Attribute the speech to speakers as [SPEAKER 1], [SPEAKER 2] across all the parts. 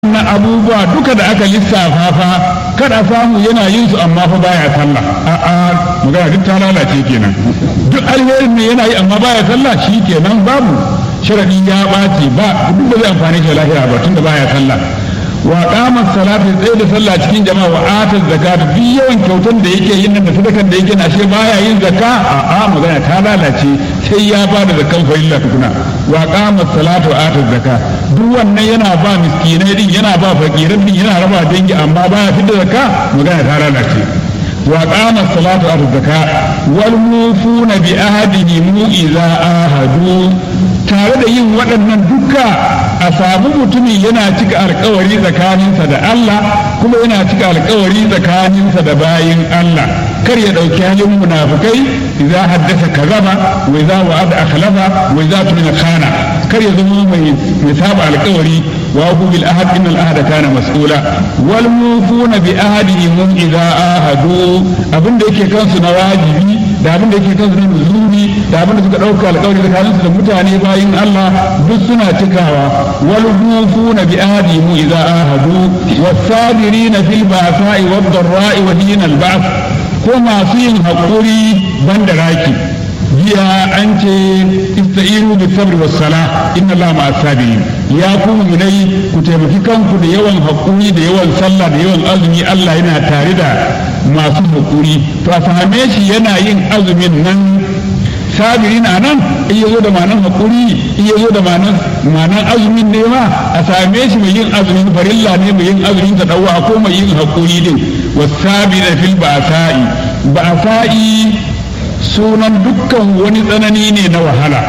[SPEAKER 1] waɗannan abubuwa duka da aka lissafa fa kada samu yana yin su amma fa baya sallah a'a magana duk ta lalace kenan duk alherin ne yana yi amma baya sallah shi kenan babu sharadi ya ɓaci ba duk da zai amfani shi lahira ba tunda baya sallah wa qama salati tsaye da sallah cikin jama'a wa ata zakata duk yawan kyautan da yake yin nan da sadakan da yake na shi baya yin zakka a'a magana ta lalace sai ya ba da zakkan farilla tukuna wa qama salatu wa ata zakka duk wannan yana ba miskinai din yana ba fakirin din yana raba dangi amma baya fitar zakka magana ta lalace wa qama salatu wa ata zakka wal mufuna bi ahadihim idza ahadu tare da yin waɗannan duka a samu mutumin yana cika alkawari tsakaninsa da Allah kuma yana cika alkawari tsakaninsa da bayin Allah kar ya ɗauki halin munafukai idza haddasa kazaba wa idza wa'ada akhlafa wa idza tumina khana kar ya zama mai mai saba alkawari wa hu bil ahad innal ahada kana mas'ula wal mufuna bi ahadihim idza ahadu abinda yake kansu na wajibi da abin da yake kansu na nuzuri da abin da suka ɗauka alƙawari tsakanin su da mutane bayin Allah duk suna cikawa wal mufuna bi ahdihim idza ahadu was-sabirina fil ba'sa'i wad-dharra'i wa hina al-ba'th ko masu yin haƙuri banda raki jiya an ce istairu bi sabri was sala inna allaha ma'as sabirin ya ku mu'minai ku taimaki kanku da yawan haƙuri da yawan sallah da yawan azumi Allah yana tare da masu haƙuri to a same shi yana yin azumin nan sabirin a nan in ya zo da manan haƙuri in ya zo da manan azumin ne ma a same shi mai yin azumin farilla ne mai yin azumin ta ɗauwa ko mai yin haƙuri din wasabina fil ba'sa'i ba'sa'i sunan dukkan wani tsanani ne na wahala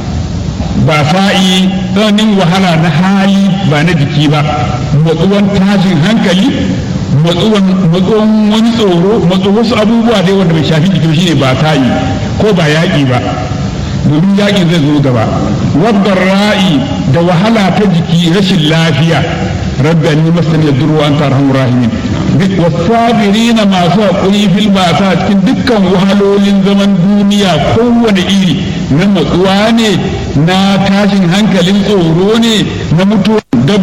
[SPEAKER 1] ba'sa'i tsananin wahala na hali ba na jiki ba matsuwan tashin hankali matsuwan wani tsoro matsu wasu abubuwa dai wanda bai shafi jiki shine ba sa'i ko ba yaƙi ba domin yaƙi zai zo gaba wadda ra'i da wahala ta jiki rashin lafiya rabbani masan ya duru an tarhamu rahimin wasabirina masu haƙuri fil basa cikin dukkan wahalolin zaman duniya kowane iri na matsuwa ne na tashin hankalin tsoro ne na mutuwa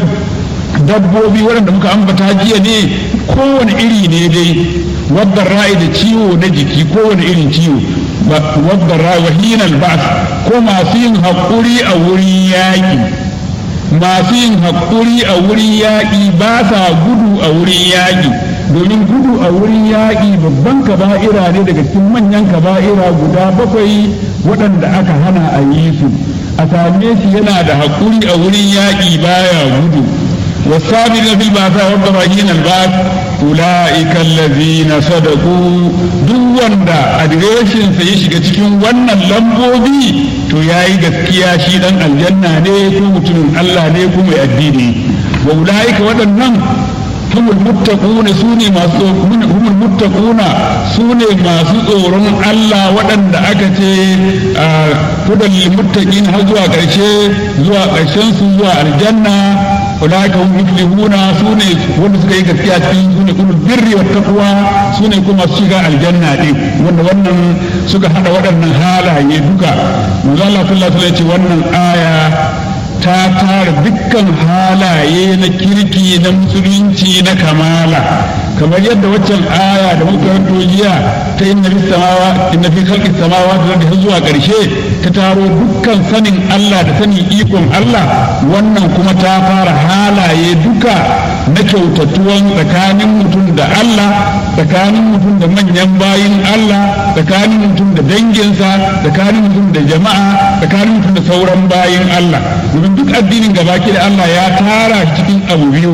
[SPEAKER 1] dabbobi waɗanda muka ambata jiya ne kowane iri ne dai wadda ra'ayi da ciwo na jiki kowane irin ciwo wadda ra'ayi wahinan ba'as ko masu yin haƙuri a wurin yaƙi masu yin haƙuri a wurin yaƙi ba sa gudu a wurin yaƙi domin gudu a wurin yaƙi babban kaba'ira ne daga cikin manyan kaba'ira guda bakwai waɗanda aka hana a yi su a same shi yana da haƙuri a wurin yaƙi baya gudu والصابرين في البأساء والضراء الباس أولئك الذين صدقوا duk wanda adireshin sa ya shiga cikin wannan lambobi to yayi gaskiya shi dan aljanna ne ko mutumin Allah ne ko mai addini wa ulaika waɗannan humul muttaquna sune masu humul muttaquna sune masu tsoron Allah waɗanda aka ce hudal muttaqin har zuwa ƙarshe zuwa ƙarshen su zuwa aljanna ulaika hum muflihuna sune wanda suka yi gaskiya cikin sune kullu birri wa taqwa sune kuma su shiga aljanna din wanda wannan suka hada waɗannan halaye duka manzo Allah sallallahu alaihi wasallam wannan aya ta tara dukkan halaye na kirki na musulunci na kamala kamar yadda waccan aya da muka karanto jiya ta inna fi samawa inna fi khalqis samawati da zuwa karshe ta taro dukkan sanin Allah da sanin ikon Allah wannan kuma ta fara halaye duka na kyautatuwan tsakanin mutum da Allah tsakanin mutum da manyan bayin Allah tsakanin mutum da danginsa tsakanin mutum da jama'a tsakanin mutum da sauran bayin Allah domin duk addinin gabaki da Allah ya tara cikin abu biyu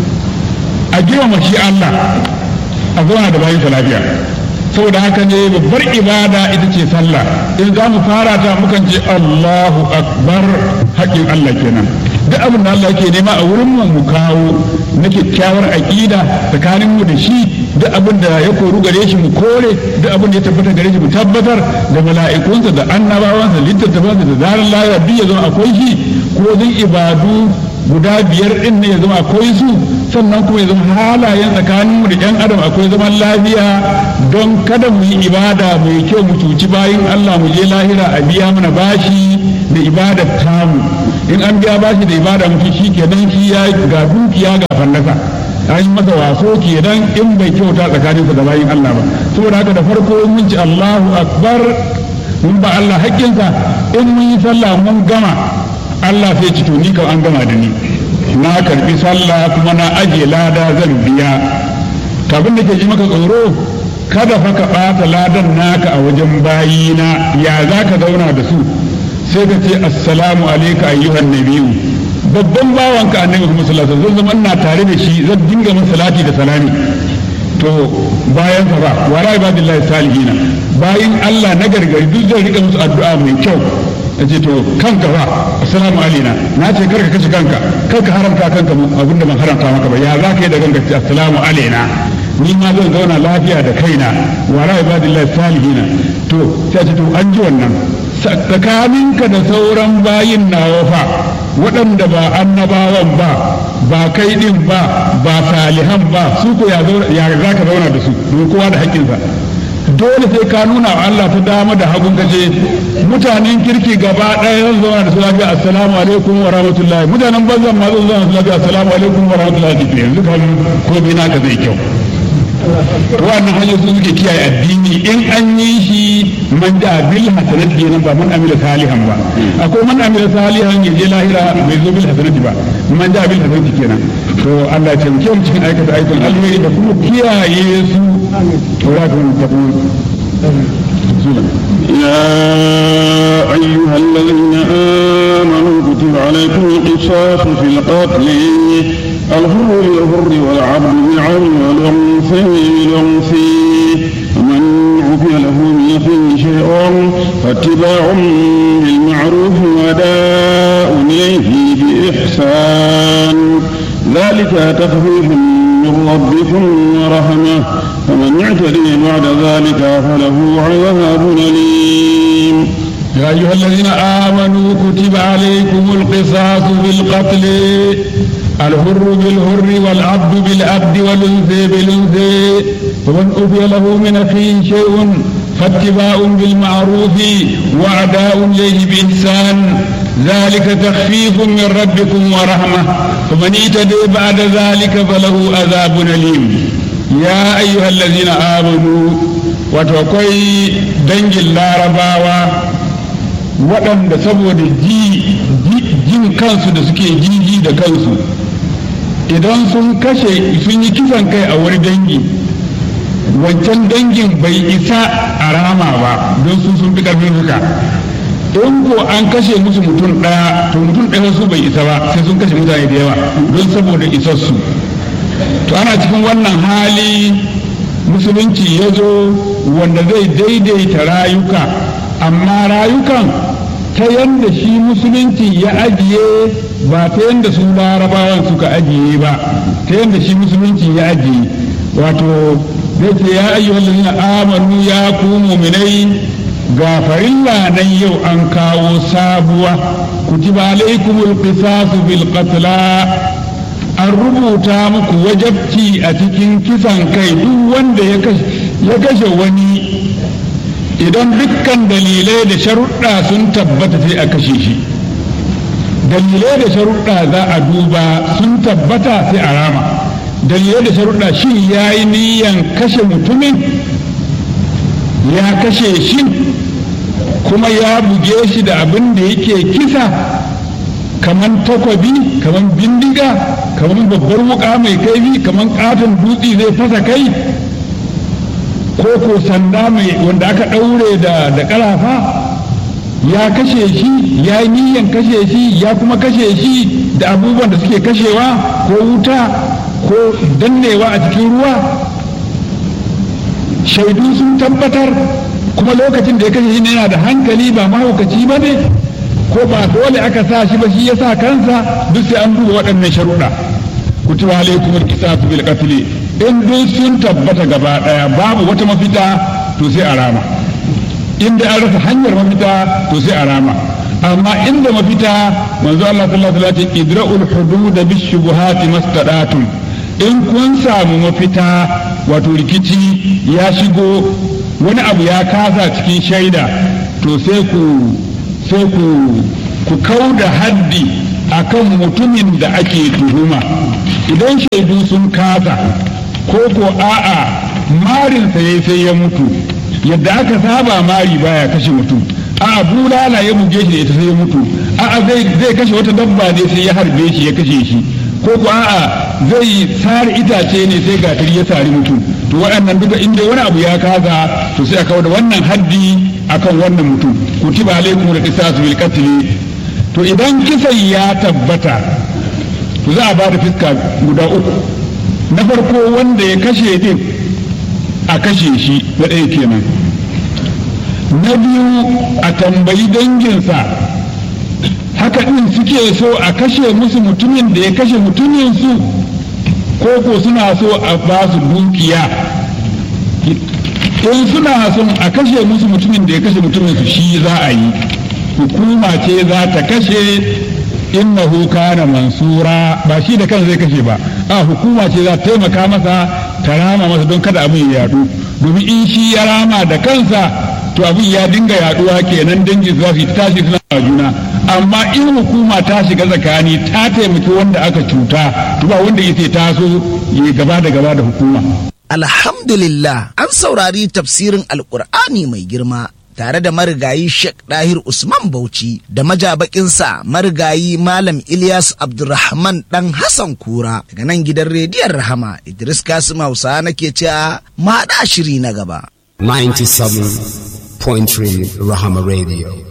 [SPEAKER 1] a girmama shi Allah a zauna da bayan lafiya saboda haka ne babbar ibada ita ce sallah in za mu fara ta mukan ce Allahu akbar haƙƙin Allah kenan duk abin da Allah yake nema a wurin mu mu kawo na kyakkyawar aƙida tsakanin mu da shi duk abin da ya koru gare shi mu kore duk abin da ya tabbata gare shi mu tabbatar da mala'ikunsa da annabawansa littattafansa da zarar layar duk ya zama akwai shi ko zan ibadu guda biyar din ne ya zama akwai su sannan kuma ya zama halayen tsakaninmu da yan adam akwai zaman lafiya don kada mu yi ibada mai kyau mu cuci bayan Allah mu je lahira a biya mana bashi da ibadar tamu in an biya bashi da ibada mutum shi kenan shi ya ga dukiya ga fallasa an yi masa waso kenan in bai kyauta tsakaninsa da bayin Allah ba saboda haka da farko mun ci Allahu akbar mun ba Allah haƙƙinsa in mun yi sallah mun gama Allah sai ci to ni kam an gama da ni na karbi sallah kuma na aje lada zan biya kabin da ke ji maka tsoro kada fa ka ɓata ladan naka a wajen bayina ya za ka zauna da su sai ka ce assalamu alaika ayyuhan nabiyu babban bawanka annabi Muhammad sallallahu alaihi wasallam zan zama ina tare da shi zan dinga masa salati da salami to bayan sa ba wala ibadillahi salihina bayin Allah na gargari duk zai rika musu addu'a mai kyau yace to kanka ba assalamu alaina na ce karka kashe kanka karka haramta kanka abinda ban haramta maka ba ya za ka yi da kanka ce assalamu alaina ni ma zan zauna lafiya da kaina wala ibadillahi salihina to sai ce to an ji wannan tsakaninka da sauran bayin nawa fa waɗanda ba annabawan ba ba kai din ba ba salihan ba su ko ya za ka zauna da su don kowa da haƙƙinsa dole sai ka nuna wa Allah ta dama da hagun kace mutanen kirki gaba ɗaya zan zauna da su lafiya assalamu alaikum wa rahmatullahi mutanen banzan ma zan zauna da su lafiya assalamu alaikum wa rahmatullahi yanzu kan ko bi naka zai kyau wannan hanyar su suke kiyaye addini in an yi shi man da bil hasanati kenan ba man amila salihan ba akwai man amila salihan ya je lahira bai zo bil hasanati ba man da bil hasanati kenan to Allah ya taimake mu cikin aikata aikin alheri da kuma kiyaye su wala ta
[SPEAKER 2] يا أيها الذين آمنوا كتب عليكم القصاص في القتل الحر بالحر والعبد بالعبد والأنثى بالأنثى ومن عفي له من أخيه شيء فاتباع بالمعروف وأداء إليه بإحسان ذلك تخفيف من ربكم ورحمة فمن يعتدي بعد ذلك فله عذاب أليم
[SPEAKER 1] يا أيها الذين آمنوا كتب عليكم القصاص بالقتل الحر بالحر والعبد بالعبد والأنثى بالأنثى فمن أوفي له من أخيه شيء فاتباع بالمعروف وأداء إليه بإحسان ذلك تخفيف من ربكم ورحمة فمن اعتدي بعد ذلك فله عذاب أليم يا أيها الذين آمنوا وتوكي دنج اللارباوة waɗanda saboda jin kansu da suke jiji da kansu idan sun kashe sun yi kisan kai a wani dangi wancan dangin bai isa a rama ba don su sun fi ƙarfin suka in ko an kashe musu mutum ɗaya to mutum ɗaya su bai isa ba sai sun kashe mutane da yawa don saboda isassu to ana cikin wannan hali musulunci ya zo wanda zai daidaita rayuka amma rayukan ta yadda shi musulunci ya ajiye ba ta yadda su larabawan suka ajiye ba ta yadda shi musulunci ya ajiye wato zai ce ya ayyuhal ladina amanu ya ku mu'minai ga farilla nan yau an kawo sabuwa kutiba alaikumul qisasu bil qatla an rubuta muku wajabci a cikin kisan kai duk wanda ya kashe wani idan dukkan dalilai da sharuɗa sun tabbata sai a kashe shi dalilai da sharuɗa za a duba sun tabbata sai a rama dalilai da sharuɗa shi ya yi niyan kashe mutumin ya kashe shi kuma ya buge shi da abin da yake kisa kaman takwabi kaman bindiga kaman babbar wuka mai kaifi kaman katon dutse zai fasa kai ko ko sanda mai wanda aka ɗaure da da ƙarafa ya kashe shi ya yi niyan kashe shi ya kuma kashe shi da abubuwan da suke kashewa ko wuta ko dannewa a cikin ruwa shaidu sun tabbatar kuma lokacin da ya kashe shi yana da hankali ba mahaukaci ba ne ko ba dole aka sa shi ba shi ya sa kansa duk sai an duba waɗannan sharuɗa kutiba alaikum alqisas bil qatl in duk sun tabbata gaba daya babu wata mafita to sai a rama inda an rasa hanyar mafita to sai a rama amma inda mafita manzo Allah sallallahu alaihi wasallam idra'ul hudud bis shubuhati mastadatum in kun samu mafita wato rikici ya shigo wani abu ya kasa cikin shaida to sai ku sai ku ku kau da haddi akan mutumin da ake tuhuma idan shaidu sun kasa ko ko a'a marinsa ya sai ya mutu yadda aka saba mari baya kashe mutum a'a bulala ya buge shi da ita sai ya mutu a'a zai zai kashe wata dabba ne sai ya harbe shi ya kashe shi ko ko a'a zai sare itace ne sai gatari ya sari mutum to waɗannan duka inda wani abu ya kaza to sai a kawo da wannan haddi akan wannan mutum kutiba alaikum da qisasu bil qatl to idan kisan ya tabbata to za a ba da fiska guda uku na farko wanda ya kashe din a kashe shi na ɗaya kenan na biyu a tambayi danginsa haka ɗin suke so a kashe musu mutumin da ya kashe mutumin su ko ko suna so a ba su dukiya in suna son a kashe musu mutumin da ya kashe mutumin su shi za a yi hukuma ce za ta kashe innahu kana mansura ba shi da kan zai kashe ba a hukuma ce za ta taimaka masa ta rama masa don kada abin ya yadu domin in shi ya rama da kansa to abin ya dinga yaduwa kenan dangin za su tashi suna juna amma in hukuma ta shiga tsakani ta taimaki wanda aka cuta to ba wanda yake taso ya gaba da gaba da hukuma
[SPEAKER 3] Alhamdulillah an saurari tafsirin Alƙur'ani mai girma tare da marigayi Sheikh Dahir Usman Bauchi da majabakinsa marigayi Malam Ilyas Abdulrahman dan Hassan Kura daga nan gidan rediyon Rahama Idris Kasim Hausa nake cewa ma shiri na gaba.
[SPEAKER 4] 97.3 Rahama Radio.